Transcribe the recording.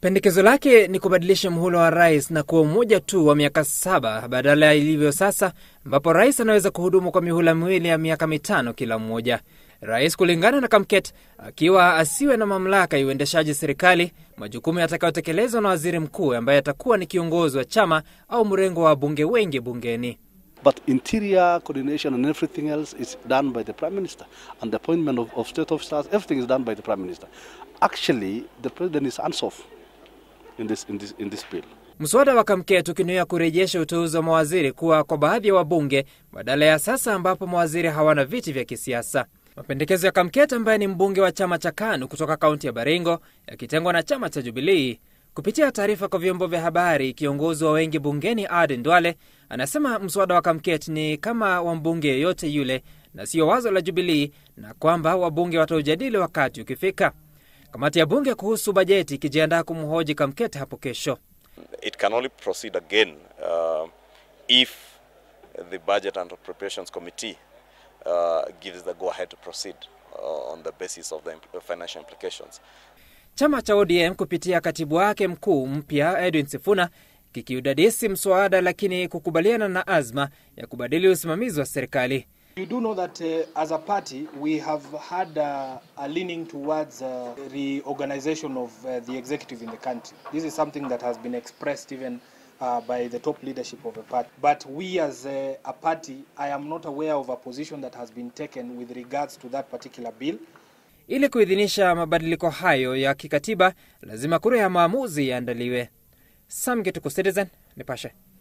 Pendekezo lake ni kubadilisha muhula wa rais na kuwa mmoja tu wa miaka saba badala ya ilivyo sasa, ambapo rais anaweza kuhudumu kwa mihula miwili ya miaka mitano kila mmoja. Rais, kulingana na Kamket, akiwa asiwe na mamlaka ya uendeshaji serikali, majukumu yatakayotekelezwa na waziri mkuu ambaye atakuwa ni kiongozi wa chama au mrengo wa wabunge wengi bungeni. But interior coordination and everything else is done by the Prime Minister. And the appointment of, of state officers, everything is done by the Prime Minister. Actually, the President is hands off in this, in this, in this bill. Mswada wa Kamket ukinuia kurejesha uteuzi wa mawaziri kuwa kwa baadhi ya wabunge badala ya sasa ambapo mawaziri hawana viti vya kisiasa. Mapendekezo ya Kamket ambaye ni mbunge wa chama cha KANU kutoka kaunti ya Baringo yakitengwa na chama cha Jubilii. Kupitia taarifa kwa vyombo vya habari, kiongozi wa wengi bungeni Aden Duale anasema mswada wa Kamket ni kama wa mbunge yeyote yule na sio wazo la Jubilii na kwamba wabunge wataujadili wakati ukifika. Kamati ya bunge kuhusu bajeti ikijiandaa kumhoji Kamket hapo kesho. It can only proceed again uh, if the Budget and Appropriations Committee uh, gives the go-ahead to proceed uh, on the basis of the imp- financial implications. Chama cha ODM kupitia katibu wake mkuu mpya Edwin Sifuna kikiudadisi mswada, lakini kukubaliana na azma ya kubadili usimamizi wa serikali. You do know that uh, as a party we have had uh, a leaning towards uh, reorganization of uh, the executive in the country. This is something that has been expressed even uh, by the top leadership of the party. But we as uh, a party, I am not aware of a position that has been taken with regards to that particular bill. Ili kuidhinisha mabadiliko hayo ya kikatiba, lazima kura ya maamuzi yaandaliwe. Sam Gituku, Citizen Nipashe.